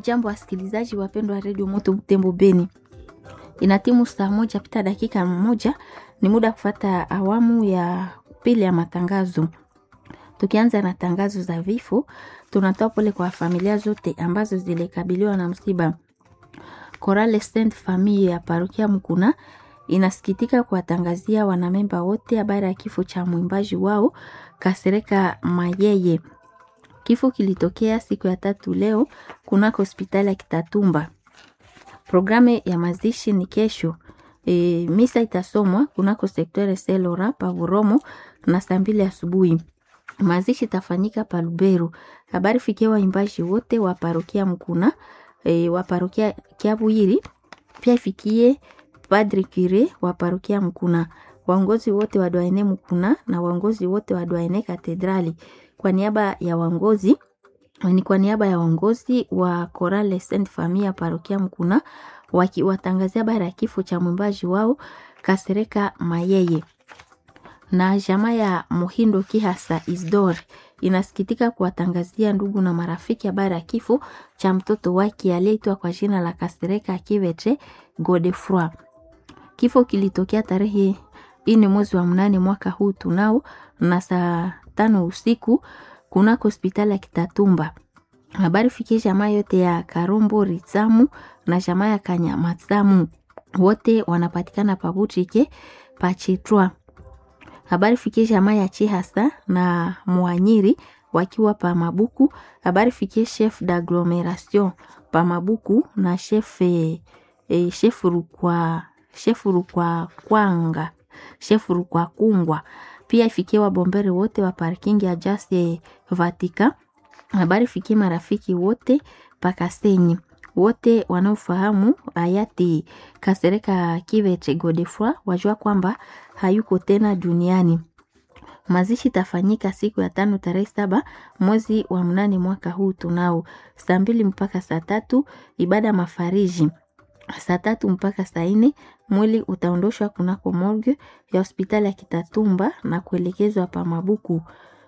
Hamjambo wasikilizaji wapendwa wa redio Moto Butembo Beni, ina timu saa moja pita dakika moja, ni muda kufata awamu ya pili ya matangazo. Tukianza na tangazo za vifo, tunatoa pole kwa familia zote ambazo zilikabiliwa na msiba. Korale Saint Famille ya parokia Mkuna inasikitika kuwatangazia wanamemba wote habari ya kifo cha mwimbaji wao Kasereka Mayeye. Kifo kilitokea siku ya tatu leo kunako hospitali ya Kitatumba. Programu ya mazishi ni kesho. E, misa itasomwa kunako sektore Selora Pavuromo na saa mbili asubuhi. Mazishi itafanyika pa Lubero. Habari fikia waimbaji wote wa parokia Mkuna, e, wa parokia Kiabwiri, pia ifikie Padri Kire wa parokia Mkuna, waongozi wote wa Dwaene Mkuna na waongozi wote wa Dwaene Katedrali. Kwa niaba ya waongozi ni kwa niaba ya waongozi wa Korale Saint Famille ya parokia Mkuna wakiwatangazia habari ya kifo cha mwimbaji wao Kasereka Mayeye na jamaa ya Muhindo Kihasa Isdor inasikitika kuwatangazia ndugu na marafiki habari ya kifo cha mtoto wake aliyeitwa kwa jina la Kasereka Kivetre Godefroy. Kifo kilitokea tarehe ine mwezi wa mnane mwaka huu tunao na saa tano usiku kunako hospitali ya Kitatumba. Habari fikie jamaa yote ya Karombo Ritsamu na jamaa ya Kanyamatsamu wote wanapatikana Pabutrike Pachitwa. Habari fikie jamaa ya Chihasa na Mwanyiri wakiwa pa Mabuku. Habari fikie chef d'agglomeration pa Mabuku na chef e, chef Rukwa chef Rukwa Kwanga chef Rukwa Kungwa pia ifikie wabombere wote wa parking ya Jase Vatika. Habari fikie marafiki wote pakasenyi wote wanaofahamu hayati Kasereka Kiveche Godefroy wajua kwamba hayuko tena duniani. Mazishi tafanyika siku ya tano tarehe saba mwezi wa mnane mwaka huu tunao saa mbili mpaka saa tatu ibada mafariji saa tatu mpaka saa nne mwili utaondoshwa kunako morgue ya hospitali ya Kitatumba na kuelekezwa pa Mabuku.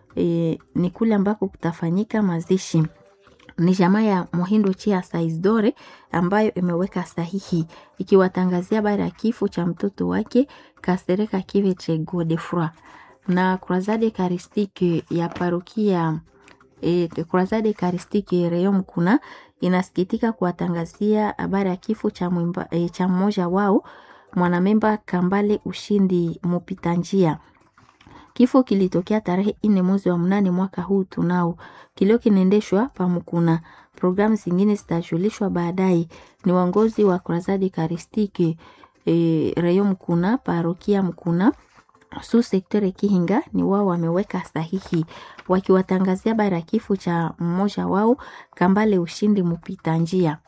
E, ni kule ambako kutafanyika mazishi. Ni jamaa ya Mohindo Chia Saizdore ambayo imeweka sahihi ikiwatangazia habari ya kifo cha mtoto wake Kasereka Kiveche Godefroy na Croisade Eucharistique ya parokia e, Croisade Eucharistique Reyo Mkuna inasikitika kuwatangazia habari ya kifo cha mwimba, e, cha mmoja wao mwanamemba Kambale Ushindi Mupita njia. Kifo kilitokea tarehe ine mwezi wa mnane mwaka huu tunao. Kilio kinaendeshwa pamukuna. Programu zingine zitajulishwa baadaye. Ni waongozi wa Croisade Eucharistique e, Reyo Mkuna, parokia Mkuna su sektore Kihinga ni wao wameweka sahihi wakiwatangazia habari ya kifo cha mmoja wao Kambale Ushindi Mupita njia.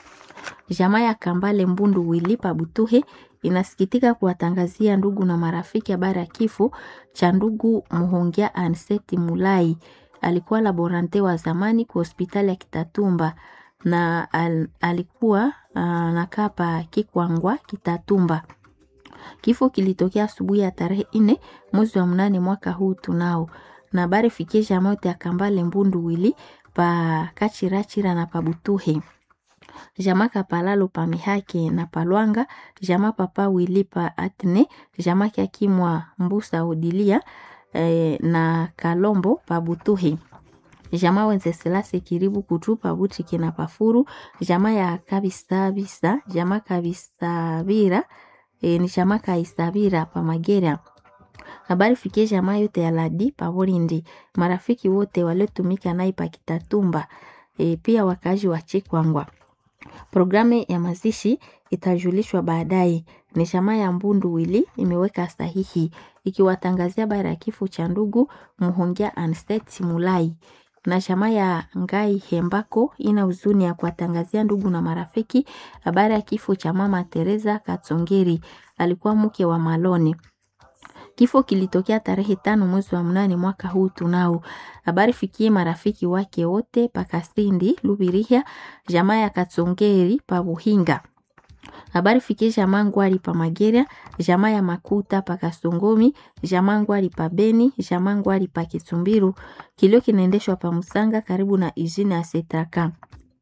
Jamaa ya Kambale Mbundu Wilipa Butuhe inasikitika kuwatangazia ndugu na marafiki habari ya kifo cha ndugu Muhongia Anseti Mulai. Alikuwa laborante wa zamani kwa hospitali ya Kitatumba na al, alikuwa anakaa pa Kikwangwa Kitatumba. Kifo kilitokea asubuhi ya tarehe ine mwezi wa mnane mwaka huu tunao na habari fikie jamaa yote ya Kambale Mbundu Wili pa Kachirachira na Pabutuhe jamaa kapalalo pa mihake na palwanga jamaa papa wili pa atne jamaa kyakimwa mbusa odilia eh, na kalombo pa butuhi jamaa wenze selase kiribu kutu pa butike na pafuru jamaa ya kabisabisa jamaa kabisabira eh, ni jamaa kaisabira pa magera habari fikie jamaa yote ya ladi pa Bolindi marafiki wote waliotumika naye pa Kitatumba eh, pia wakazi wa Chikwangwa Programu ya mazishi itajulishwa baadaye. Ni chama ya Mbundu Wili imeweka sahihi ikiwatangazia habari ya kifo cha ndugu Muhongia Anstet Mulai, na chama ya Ngai Hembako ina huzuni ya kuwatangazia ndugu na marafiki habari ya kifo cha mama Teresa Katsongeri, alikuwa mke wa Malone. Kifo kilitokea tarehe tano mwezi wa mnane mwaka huu tunao. Habari fikie marafiki wake wote pakasindi Lubirihia, jamaa ya Katsongeri pa Buhinga. Habari fikie jamaa Ngwari pa Mageria, jamaa ya Makuta pa Kasongomi, jamaa Ngwari pa Beni, jamaa Ngwari pa Kitsumbiru. Kilio kinaendeshwa pa Musanga karibu na izini ya Setaka.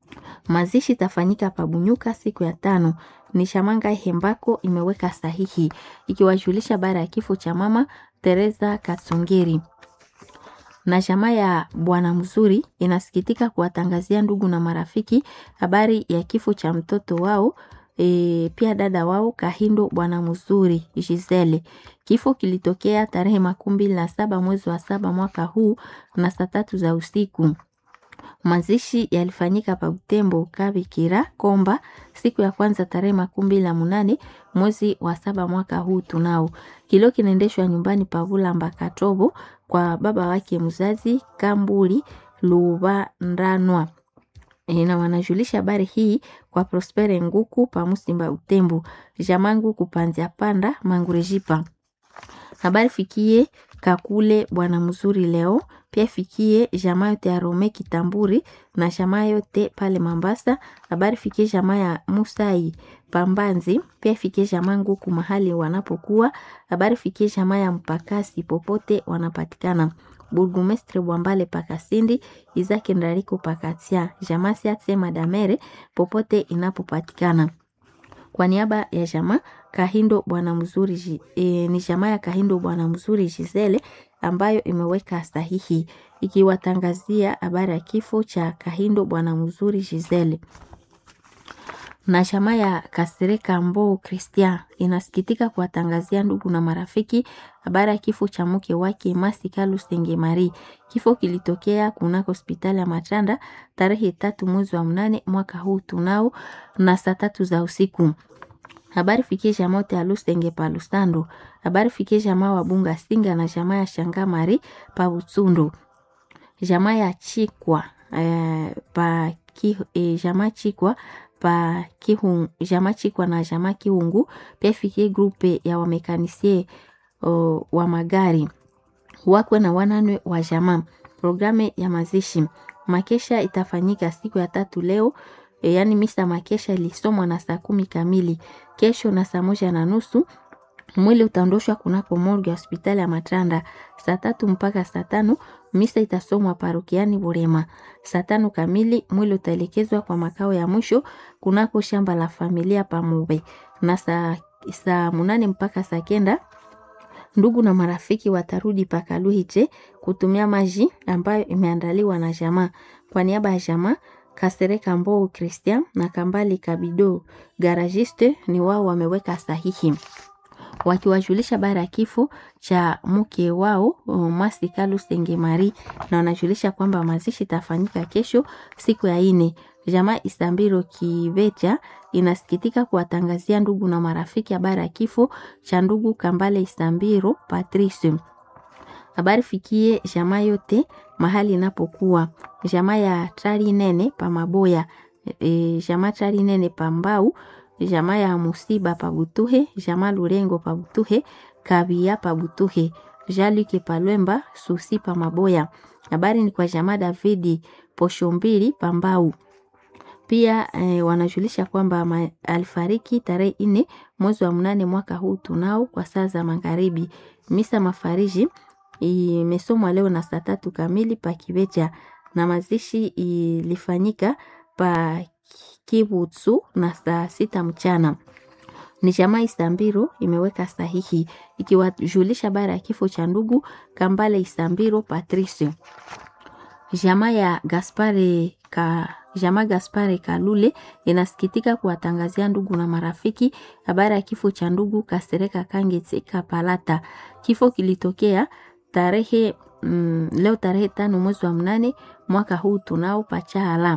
Mazishi tafanyika Pabunyuka siku ya tano. Ni Shamanga Hembako imeweka sahihi ikiwajulisha baada ya kifo cha mama Teresa Katsungiri na jamaa ya Bwana Mzuri inasikitika kuwatangazia ndugu na marafiki habari ya kifo cha mtoto wao e, pia dada wao Kahindo Bwana Mzuri Gisele. Kifo kilitokea tarehe makumi mbili na saba mwezi wa saba mwaka huu na saa tatu za usiku. Mazishi yalifanyika pa Butembo Kabikira Komba siku ya kwanza tarehe makumi mbili na munane mwezi wa saba mwaka huu tunao. Kilio kinaendeshwa nyumbani pa Vulamba Katobo kwa baba wake mzazi Kambuli Lubandanwa. E, na wanajulisha habari hii kwa Prospere Nguku pa Musimba Utembo Jamangu kupanzia panda Mangurejipa. Habari fikie Kakule Bwana Mzuri leo pia fikie jamaa yote ya Rome Kitamburi na jamaa yote pale Mambasa. Habari fikie jamaa ya Musai Pambanzi, pia fikie jamaa Nguku mahali wanapokuwa. Habari fikie jamaa ya Mpakasi popote wanapatikana. Burgumestre Bwambale Pakasindi, Izaki Ndariko Pakatia, jamaa Siatse Madamere popote inapopatikana. Kwa niaba ya jamaa Kahindo Bwana Mzuri e, ni jamaa ya Kahindo Bwana Mzuri Gisele ambayo imeweka sahihi ikiwatangazia habari ya kifo cha Kahindo Bwana Mzuri Gisele. Na jamaa ya Kasereka Mbo Christian inasikitika kuwatangazia ndugu na marafiki habari ya kifo cha mke wake Masika Lusenge Mari. Kifo kilitokea kunako hospitali ya Matanda tarehe tatu mwezi wa mnane mwaka huu tunao na saa tatu za usiku. Habari fikie jamaa wote ya Lusenge pa Lusando. Habari fikie jamaa wa Bunga Singa na jamaa ya Shanga Mari pa Utsundo. Jamaa ya Chikwa eh, pa ki, eh, jamaa Chikwa pa Kihungu, jamaa Chikwa na jamaa Kiungu pia fikie grupe ya wamekanisie uh, wa magari wakwe na wananwe wa jamaa. Programe ya mazishi makesha itafanyika siku ya tatu leo e, yaani misa makesha ilisomwa na saa kumi kamili. Kesho na saa moja na nusu mwili utaondoshwa kunako morgue ya hospitali ya Matanda saa tatu mpaka saa tano. Misa itasomwa parokiani Burema saa tano kamili. Mwili utaelekezwa kwa makao ya mwisho kunako shamba la familia Pamube na saa, saa munane mpaka saa kenda ndugu na marafiki watarudi pakaluhiche kutumia maji ambayo imeandaliwa na jamaa. Kwa niaba ya jamaa Kasereka Mbou Christian na Kambali Kabido garagiste ni wao wameweka sahihi wakiwajulisha bara ya kifo cha mke wao Masika Lusenge Mari, na wanajulisha kwamba mazishi itafanyika kesho siku ya ine. Jamaa Isambiro Kivecha inasikitika kuwatangazia ndugu na marafiki habari ya kifo cha ndugu Kambale Isambiro Patrice. Habari fikie jamaa yote mahali inapokuwa jamaa ya Trari Nene pa Maboya, e, jamaa Trari Nene pa Mbau, jamaa ya Musiba pa Butuhe, jamaa Lurengo pa Butuhe, Kabia pa Butuhe, Jaluke pa Lwemba, Susi pa Maboya. Habari ni kwa jamaa Davidi Posho mbili pa Mbau. Pia eh, wanajulisha kwamba alifariki tarehe nne mwezi wa mnane mwaka huu tunao kwa saa za magharibi. Misa mafariji imesomwa leo na saa tatu kamili pa Kibecha na mazishi ilifanyika pa Kibutsu na saa sita mchana. Ni jamaa Isambiro imeweka sahihi ikiwajulisha bara ya kifo cha ndugu Kambale Isambiro Patrice. Jamaa ya Gaspare ka jamaa Gaspare Kalule inasikitika kuwatangazia ndugu na marafiki habari ya kifo cha ndugu Kasereka Kangetse Kapalata. Kifo kilitokea tarehe mm, leo tarehe tano mwezi wa mnane mwaka huu tunao Pachahala,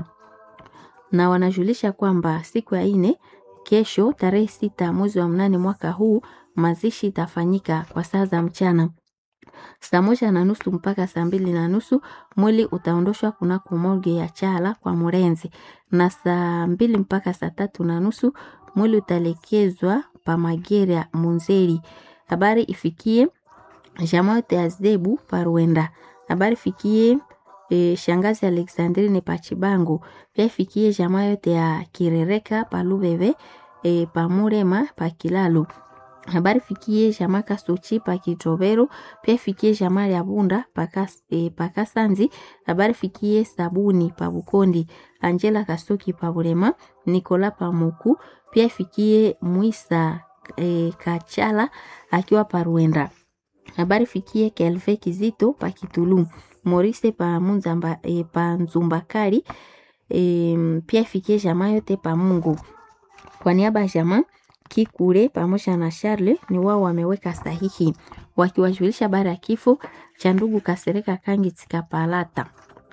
na wanajulisha kwamba siku ya ine kesho tarehe sita mwezi wa mnane mwaka huu mazishi itafanyika kwa saa za mchana saa moja na nusu mpaka saa mbili na nusu mwili utaondoshwa kunako morgue ya Chala kwa Murenzi, na saa mbili mpaka saa tatu na nusu mwili utaelekezwa pa Magera Munzeri. Habari ifikie jamaa yote ya Zebu Parwenda. Habari ifikie e, shangazi Alexandrine Pachibango. Pia ifikie jamaa yote ya Kirereka Palubebe e, Pamurema Pakilalo habari fikie jamaa Kasochi pa Kitobero, pia fikie jamaa ya Bunda paka, e, paka Sanzi, habari fikie Sabuni pa Bukondi, Angela Kasoki pa Burema, Nikola pa Moku, pia fikie Mwisa e, Kachala akiwa pa Ruenda. Habari fikie Kelve Kizito pa Kitulu, Morise pa Munzamba e, pa Nzumbakari, e, pia fikie jamaa yote pa Mungu. Kwa niaba ya jamaa Kikure pamoja na Charle ni wao wameweka sahihi wakiwajulisha habari ya kifo cha ndugu Kasereka Kangi Tsikapalata.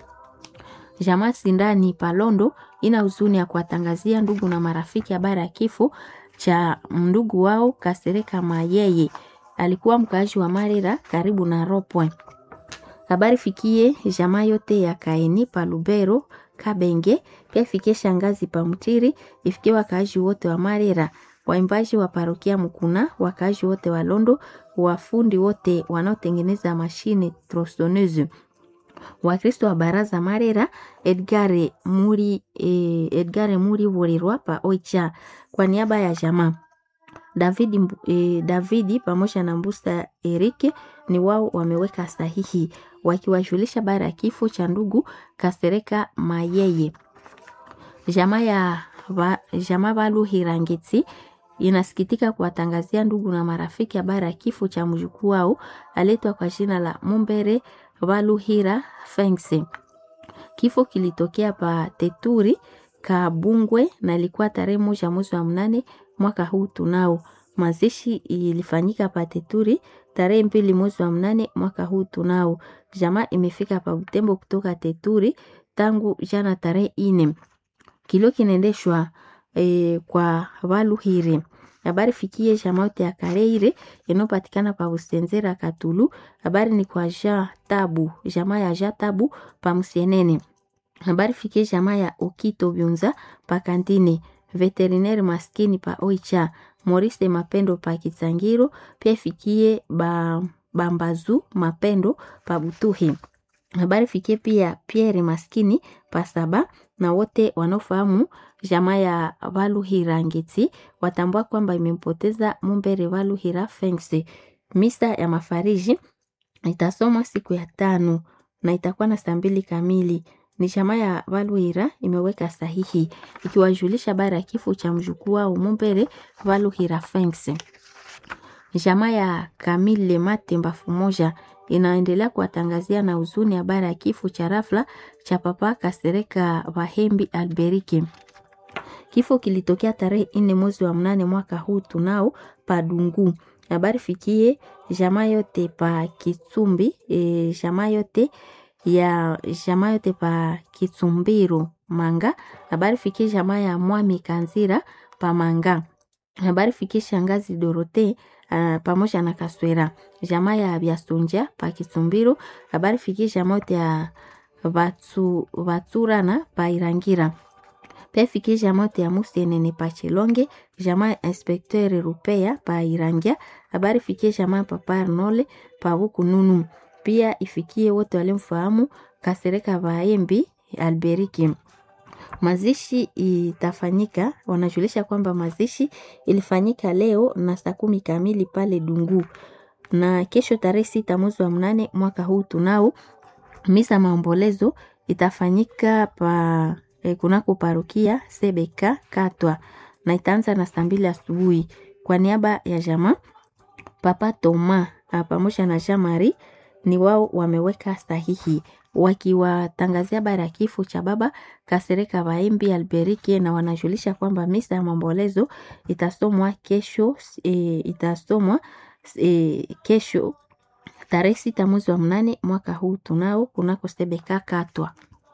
Jamaa Sindani Palondo ina huzuni ya kuwatangazia ndugu na marafiki habari ya kifo cha ndugu wao Kasereka Mayeye, alikuwa mkaaji wa Marira karibu na Ropwe. Habari fikie jamaa yote ya Kaeni pa Lubero Kabenge, pia ifikie shangazi pa Mtiri, ifikie wakaaji wote wa Marira waimbaji wa parokia Mukuna, wakaaji wote wa Londo, wafundi wote wanaotengeneza mashine tronsoneuse, Wakristo wa baraza Marera, Edgare Muri, eh, Edgare Muri Burirwa pa Oicha kwa niaba ya jamaa Davidi, eh, Davidi pamoja na Mbusta Erike ni wao wameweka sahihi wakiwajulisha bara ya kifo cha ndugu Kasereka Mayeye. Jamaa ya ba, jamaa Baluhirangiti inasikitika kuwatangazia ndugu na marafiki habari ya kifo cha mjukuu wao aletwa kwa jina la Mumbere Baluhira Fengse. Kifo kilitokea pa Teturi Kabungwe na ilikuwa tarehe moja mwezi wa mnane mwaka huu tunao. Mazishi ilifanyika pa Teturi tarehe mbili mwezi wa mnane mwaka huu tunao. Jamaa imefika pa Butembo kutoka Teturi tangu jana tarehe ine. Kilio kinaendeshwa e, kwa Baluhire. Habari fikie jamaa yote ya Kareire inayopatikana pa Usenzera Katulu. Habari ni kwa Ja Tabu, jamaa ya Ja Tabu pa Musienene. Habari fikie jamaa ya Okito Byunza pa Kantine. Veterinaire maskini pa Oicha. Maurice Mapendo pa Kitsangiro. Pia fikie ba, Bambazu Mapendo pa Butuhi. Habari fikie pia Pierre maskini pa Saba na wote wanaofahamu jamaa ya Valuhira Ngeti watambua kwamba imempoteza Mumbere Valuhira Fengse. Misa ya mafariji itasomwa siku ya tano na itakuwa na saa mbili kamili. Ni jamaa ya Valuhira imeweka sahihi ikiwajulisha habari ya kifo cha mjukuu wao Mumbere Valuhira Fengse. Jamaa ya Kamile Matemba Fumoja inaendelea kuwatangazia na huzuni habari ya kifo cha rafla cha papa Kasereka Vahembi Alberike. Kifo kilitokea tarehe nne mwezi wa mnane mwaka huu tunao Padungu. Habari fikie jamaa yote pa Kitsumbi, e, jamaa yote ya jamaa yote pa Kitsumbiro Manga. Habari fikie jamaa ya Mwami Kanzira pa Manga. Habari fikie shangazi Dorote uh, pamoja na Kaswera. Jamaa ya Biasonja pa Kitsumbiro. Habari fikie jamaa yote ya Vatsu, Vatsurana pa Irangira pia fikie jamaa yote ya Musenene pa Chilonge, jamaa ya Inspecteur Rupea pa Irangia. Habari fikie jamaa ya Papa Arnole pa Bukununu. Pia ifikie wote walimfahamu Kasereka Vaembi Alberiki. Mazishi itafanyika, wanajulisha kwamba mazishi ilifanyika leo na saa kumi kamili pale Dungu, na kesho tarehe sita mwezi wa mnane mwaka huu tunao misa maombolezo itafanyika pa eh, kunako parokia Sebeka Katwa na itaanza na saa mbili asubuhi. Kwa niaba ya jamaa Papa Toma pamoja na Jean Marie ni wao wameweka sahihi wakiwatangazia habari ya kifo cha baba Kasereka Baembi Alberike, na wanajulisha kwamba misa ya maombolezo itasomwa kesho e, itasomwa e, kesho tarehe sita mwezi wa mnane mwaka huu tunao kunako Sebeka Katwa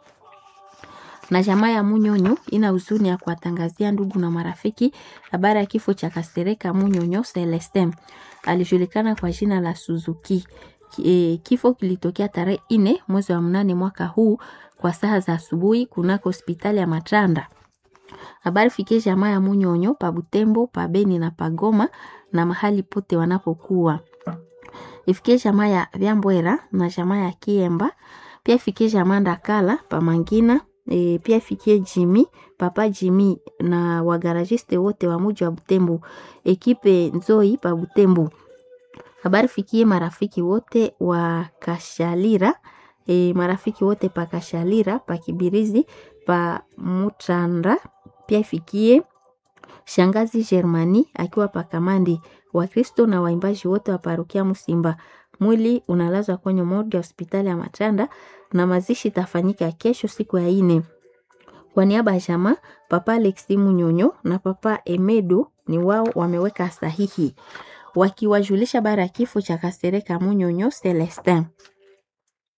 na jamaa ya Munyonyo ina huzuni ya kuwatangazia ndugu na marafiki habari ya kifo cha Kasereka Munyonyo Celestin, alijulikana kwa jina la Suzuki. E, kifo kilitokea tarehe ine mwezi wa mnane mwaka huu kwa saa za asubuhi kunako hospitali ya Matranda. Habari fikie jamaa ya Munyonyo pa Butembo, pa Beni na Pagoma na mahali pote wanapokuwa. Ifikie jamaa ya Vyambwera na jamaa ya Kiemba, pia ifikie jamaa Ndakala pa Mangina e, pia ifikie Jimmy papa Jimmy na wagaragiste wote wa muji wa Butembo, ekipe Nzoi pa Butembo. Habari fikie marafiki wote wa Kashalira e, marafiki wote pa Kashalira pa Kibirizi pa Mutanda, pia ifikie shangazi Germani akiwa pa Kamandi, Wakristo na waimbaji wote wa parokia Musimba. Mwili unalazwa kwenye morgue ya hospitali ya Matanda na mazishi tafanyika kesho siku ya ine. Kwa niaba ya jamaa, papa Alexi Munyonyo na papa Emedo ni wao wameweka sahihi wakiwajulisha bara ya kifo cha Kasereka Munyonyo Celestin.